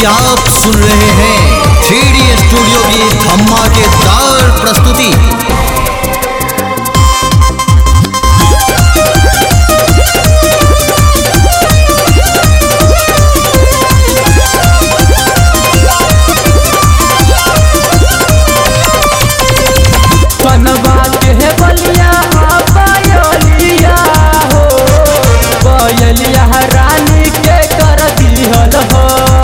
आप सुन रहे हैं थ्री स्टूडियो की धमाकेदार प्रस्तुति बनवा के बलिया बयलिया हो बयलिया रानी के कर दिहल हो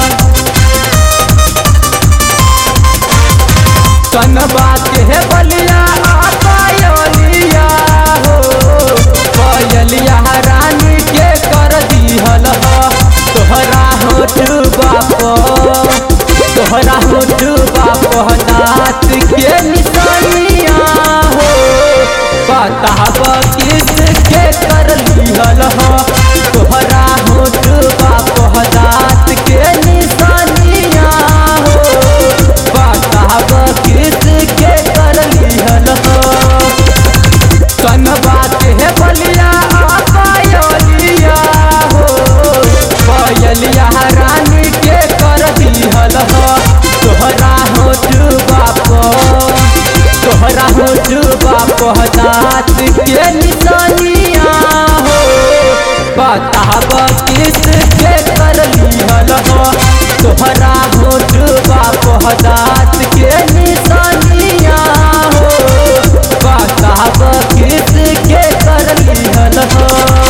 कनवा के बलिया बयलिया हो बयलिया रानी के कर दिहल हो तोहरा होठ बाप तोहरा होठ बाप नाथ के निशानिया हो बताब किस के कर लिहल हो तोहरा होठ बाप नाथ के निशानिया हो बताब किस के कर लिहल हो कनवा के बलिया पायलिया हो पायलिया रानी के कर दिहल हो तोहरा होठ बाप तोहरा होठ बाप नाथ के निशानिया हो बताब किस के कर लिहल हो तोहरा होठ बाप नाथ के निशानिया हो बताब किस के कर लिहल हो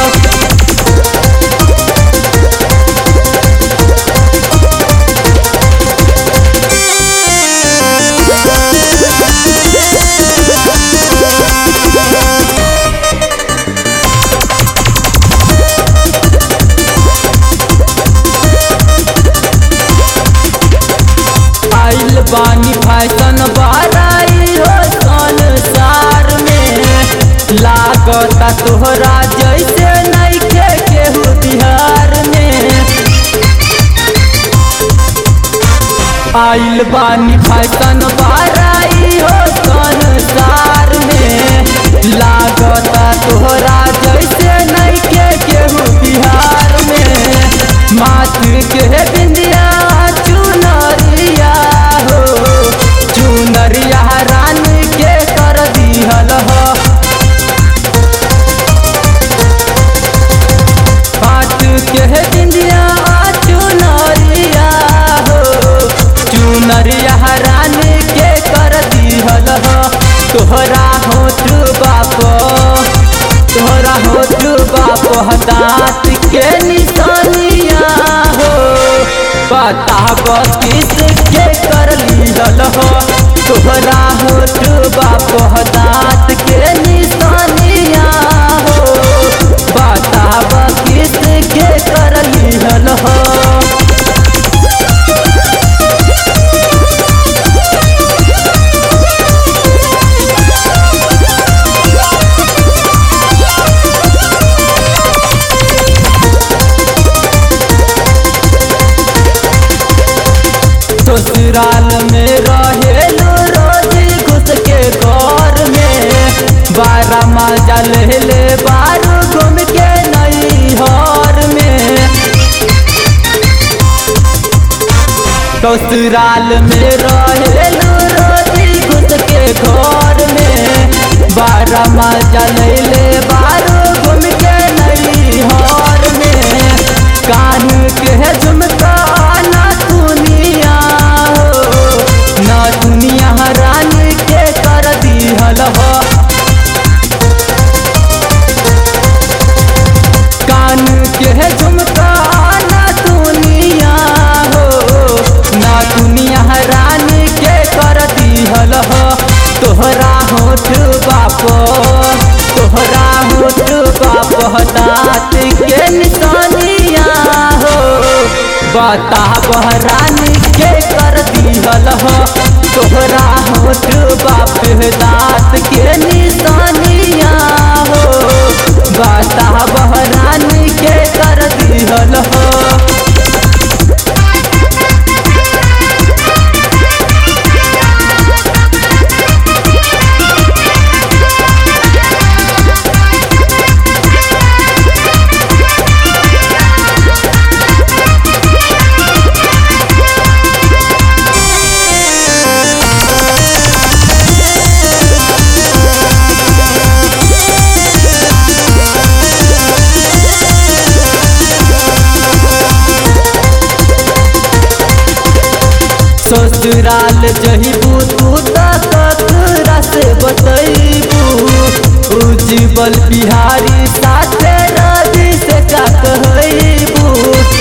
आइल बानी फैशन बाराई हो संसार में लागता तोहरा जैसे नइखे केहू बिहार में आइल बानी फैशन बाराई हो संसार में लागता तोहरा जैसे नइखे केहू बिहार में माथ के बिंदिया चुनरिया हो चुनरिया रान के कर दिहल हो हाथ के बिंदिया चुनरिया हो चुनरिया रान के कर दिहल हो तोहरा होठ बाप तोहरा होठ बाप दाँत के निशानिया हो बताब किस के कर लिहल हो तोहरा होठ बाप दाँत के निशानिया हो बताब किस के कर लिहल हो ससुराल में रहेलू रोज घुस के घर में बारह मजा ले ले बारू घूम के नई हर में ससुराल में रहेलू रोज घुस के घर में बारह मजा ले ले बारू घूम के नई हर में कान के झुमका ना दुनिया हो ना दुनिया रान के कर दिहल हो कान के झुमका ना दुनिया हो ना दुनिया रान के कर दिहल हो तोहरा होठ बाप तोहरा होठ बाप दाँत के निशानिया हो बताब रानी के कर दिहल हो तोहरा होठ बाप दाँत के निशानिया हो बताब रानी के कर दिहल हो ससुराल जहिबू तू त ककरा से बतैबू उज्जवल बिहारी साथे रवि से का कहैबू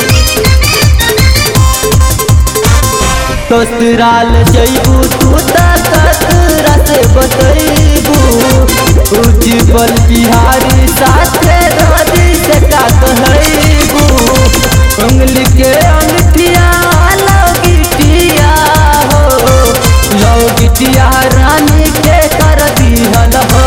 ससुराल जइबू तू त ककरा से बतैबू उज्जवल बिहारी साथे रवि से का कहैबू उंगली के अंगठिया लगिटिया हो लगिटिया रानी के कर दिहल हो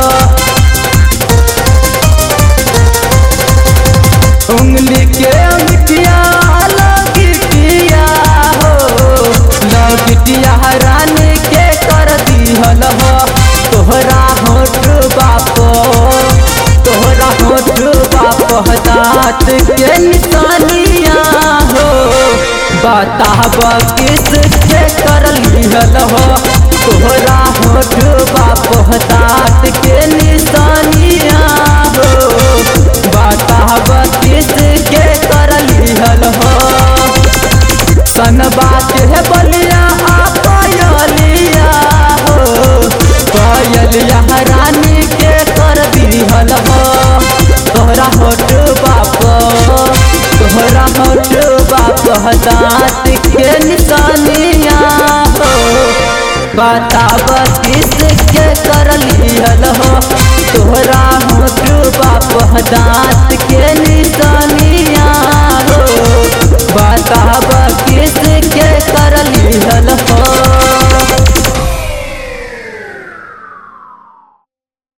उंगली के अंगठिया लगिटिया हो लगिटिया रानी के कर दिहल हो तोहरा होठ बाप तोहरा होठ बाप दाँत के निशानिया हो बताब किस के कर लिहल हो तोहरा होठ बाप दाँत के निशानिया हो बताब किस के कर लिहल हो सन बात है बलिया आ पायलिया हो पायलिया रानी के कर दिहल हो तोहरा होठ बाप तोहरा होठ बाप दाँत के निशानिया हो बताब किस के कर लिहल हो तोहरा होठ बाप दाँत के निशान